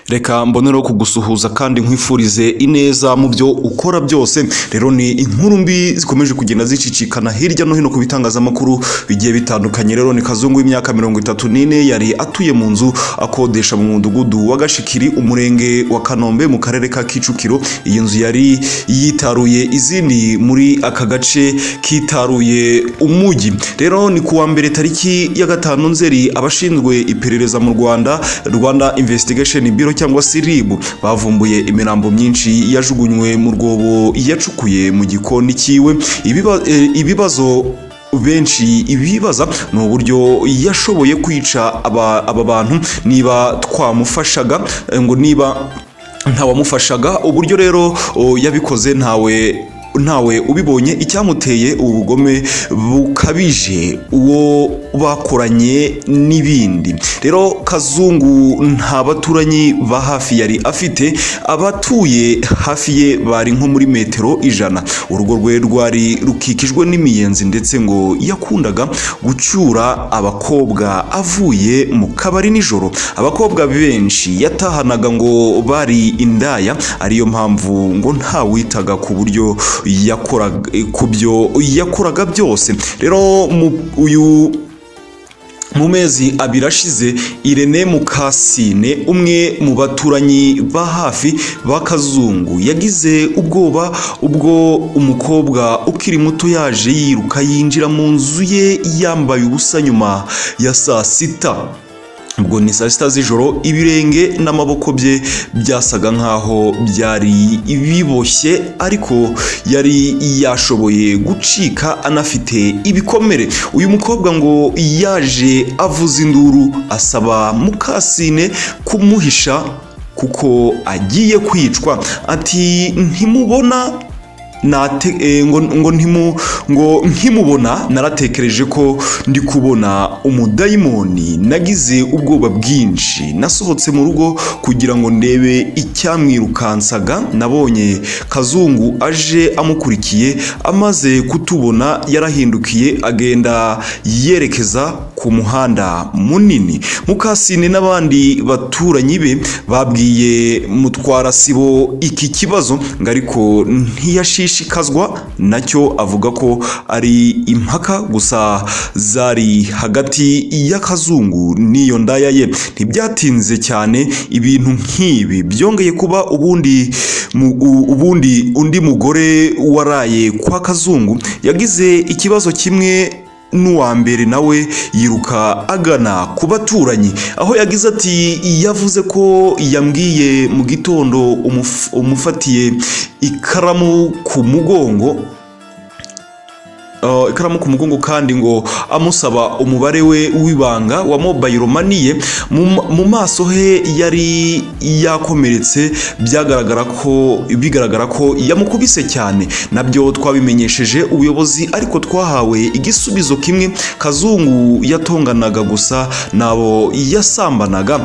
reka mbonereho kugusuhuza kandi nkwifurize ineza mu byo ukora byose rero ni inkuru mbi zikomeje kugenda zicicikana hirya no hino ku bitangazamakuru bigiye bitandukanye rero ni kazungu w'imyaka mirongo itatu n'ine yari atuye mu nzu akodesha mu mudugudu wa gashikiri umurenge wa kanombe mu karere ka kicukiro iyi nzu yari yitaruye izindi muri aka gace kitaruye umujyi rero ni kuwa mbere tariki ya gatanu nzeri abashinzwe iperereza mu rwanda rwanda investigation bureau cyangwa se rib bavumbuye imirambo myinshi yajugunywe mu rwobo yacukuye mu gikoni cyiwe Ibiba- eh, ibibazo benshi ibibaza ni uburyo yashoboye kwica aba, aba bantu niba twamufashaga eh, ngo niba ntawamufashaga uburyo rero o, yabikoze ntawe ntawe ubibonye icyamuteye ubu bugome bukabije uwo bakoranye n'ibindi rero kazungu nta baturanyi ba hafi yari afite abatuye hafi ye bari nko muri metero ijana urugo rwe rwari rukikijwe n'imiyenzi ndetse ngo yakundaga gucyura abakobwa avuye mu kabari nijoro abakobwa benshi yatahanaga ngo bari indaya ariyo mpamvu ngo ntawitaga ku buryo yakoraga ku byo yakoraga byose rero mu- uyu mu mezi abiri ashize irene mukasine umwe mu baturanyi ba hafi ba kazungu yagize ubwoba ubwo umukobwa ukiri muto yaje yiruka yinjira mu nzu ye yambaye ubusa nyuma ya saa sita ubwo ni saa sita z'ijoro ibirenge n'amaboko bye byasaga nkaho byari biboshye ariko yari yashoboye gucika anafite ibikomere uyu mukobwa ngo yaje avuza induru asaba mukasine kumuhisha kuko agiye kwicwa ati ntimubona nate eh, ngo ngo ntimu ngo nkimubona naratekereje ko ndi kubona umudayimoni nagize ubwoba bwinshi nasohotse mu rugo kugira ngo ndebe icyamwirukansaga nabonye kazungu aje amukurikiye amaze kutubona yarahindukiye agenda yerekeza ku muhanda munini mukasine n'abandi baturanyi be babwiye mutwara sibo iki kibazo ngo ariko ntiyashishikazwa nacyo avuga ko ari impaka gusa zari hagati y'akazungu n'iyo ndaya ye ntibyatinze cyane ibintu nk'ibi byongeye kuba ubundi mu- u- ubundi undi mugore waraye kwa kazungu yagize ikibazo kimwe n'uwa mbere nawe yiruka agana ku baturanyi aho yagize ati yavuze ko yambwiye mu gitondo umuf- umufatiye ikaramu ku mugongo Uh, ikaramu ku mugongo kandi ngo amusaba umubare we w'ibanga wa mobile money ye mu mu maso he yari yakomeretse byagaragara ko bigaragara ko yamukubise cyane nabyo twabimenyesheje ubuyobozi ariko twahawe igisubizo kimwe kazungu yatonganaga gusa n'abo yasambanaga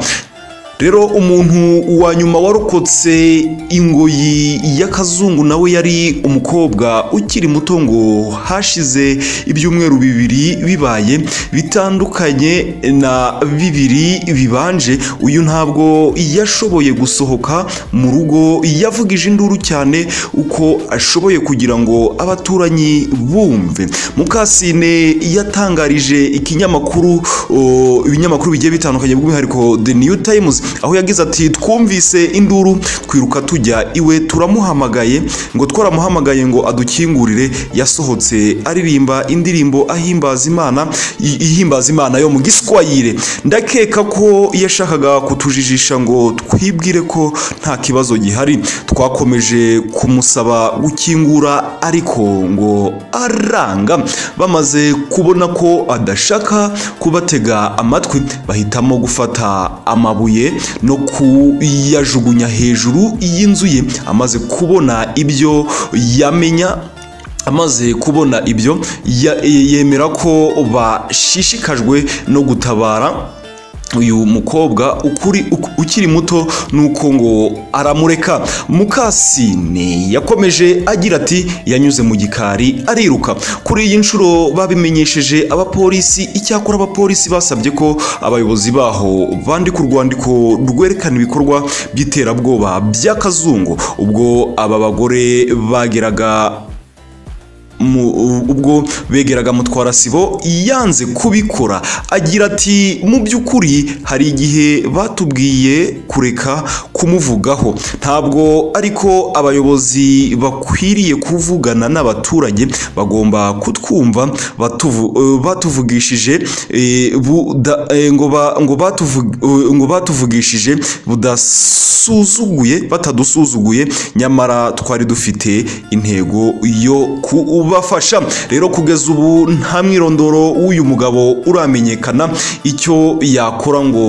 rero umuntu wa nyuma warokotse ingoyi y'akazungu nawe yari umukobwa ukiri muto ngo hashize ibyumweru bibiri bibaye bitandukanye na bibiri bibanje uyu ntabwo yashoboye gusohoka mu rugo yavugije induru cyane uko ashoboye kugira ngo abaturanyi bumve mukasine yatangarije ikinyamakuru o, ibinyamakuru bigiye bitandukanye by'umwihariko the new times aho yagize ati twumvise induru twiruka tujya iwe turamuhamagaye ngo twaramuhamagaye ngo adukingurire yasohotse aririmba indirimbo ahimbaza imana i- ihimbaza imana yo mu giswayire ndakeka ko yashakaga kutujijisha ngo twibwire ko nta kibazo gihari twakomeje kumusaba gukingura ariko ngo aranga bamaze kubona ko adashaka kubatega amatwi bahitamo gufata amabuye no kuyajugunya hejuru y'inzu ye amaze kubona ibyo yamenya amaze kubona ibyo ya- yemera ko bashishikajwe no gutabara uyu mukobwa ukuri uk- ukiri muto nuko ngo aramureka mukasine yakomeje agira ati yanyuze mu gikari ariruka kuri iyi nshuro babimenyesheje abapolisi icyakora abapolisi basabye ko abayobozi baho bandika urwandiko rwerekana ibikorwa by'iterabwoba by'akazungu ubwo aba bagore bageraga mu- ubwo begeraga mutwara sibo yanze kubikora agira ati mu by'ukuri hari igihe batubwiye kureka kumuvugaho ntabwo ariko abayobozi bakwiriye kuvugana n'abaturage bagomba kutwumva batuvu- eh, batuvugishije eh, buda- eh, ngo ba- ngo batuvu- eh, ngo batuvugishije budasuzuguye batadusuzuguye nyamara twari dufite intego yo kubafasha rero kugeza ubu nta mwirondoro w'uyu mugabo uramenyekana icyo yakora ngo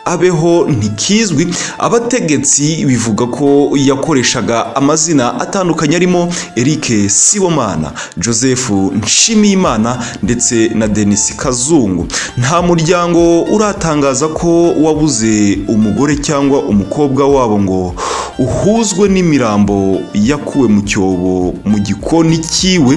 abeho ntikizwi abategetsi bivuga ko yakoreshaga amazina atandukanye arimo Eric Sibomana Joseph Nshimiyimana ndetse na Denis Kazungu nta muryango uratangaza ko wabuze umugore cyangwa umukobwa wabo ngo uhuzwe n'imirambo yakuwe mu cyobo mu gikoni cyiwe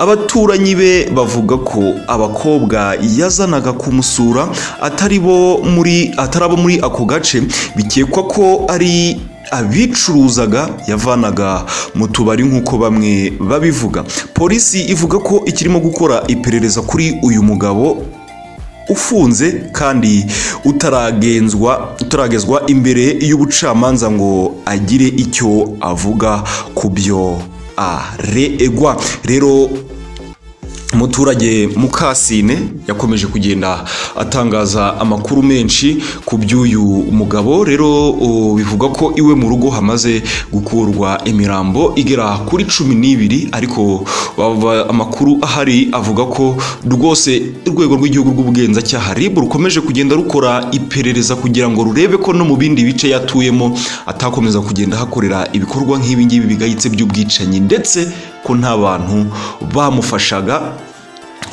abaturanyi be bavuga ko abakobwa yazanaga kumusura atari bo muri atari abo muri ako gace bikekwa ko ari abicuruzaga yavanaga mu tubari nk'uko bamwe babivuga polisi ivuga ko ikirimo gukora iperereza kuri uyu mugabo ufunze kandi utaragenzwa utaragezwa imbere y'ubucamanza ngo agire icyo avuga ku byo aregwa rero umuturage mukasine yakomeje kugenda atangaza amakuru menshi ku by'uyu mugabo rero o, bivugwa ko iwe mu rugo hamaze gukurwa imirambo igera kuri cumi n'ibiri ariko bava- amakuru ahari avuga ko rwose urwego rw'igihugu rw'ubugenzacyaha rib rukomeje kugenda rukora iperereza kugira ngo rurebe ko no mu bindi bice yatuyemo atakomeza kugenda hakorera ibikorwa nk'ibi ngibi bigayitse by'ubwicanyi ndetse ko nta bantu bamufashaga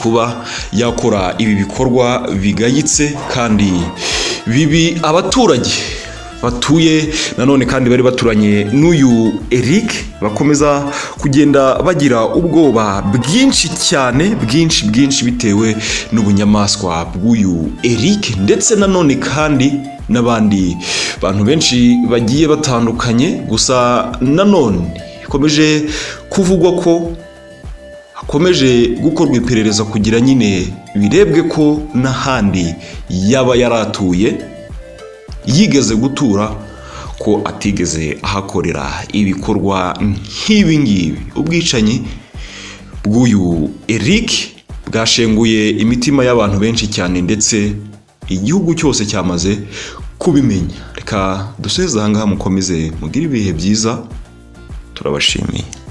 kuba yakora ibi bikorwa bigayitse kandi bibi abaturage batuye nanone kandi bari baturanye n'uyu Eric bakomeza kugenda bagira ubwoba bwinshi cyane bwinshi bwinshi bitewe n'ubunyamaswa bw'uyu Eric ndetse nanone kandi n'abandi bantu benshi bagiye batandukanye gusa nanone bikomeje kuvugwa ko hakomeje gukorwa iperereza kugira nyine birebwe ko n'ahandi yaba yaratuye yigeze gutura ko atigeze ahakorera ibikorwa nk'ibi ngibi ubwicanyi bw'uyu Eric bwashenguye imitima y'abantu benshi cyane ndetse igihugu cyose cyamaze kubimenya reka duseze aha ngaha mukomeze mugire ibihe byiza turabashimiye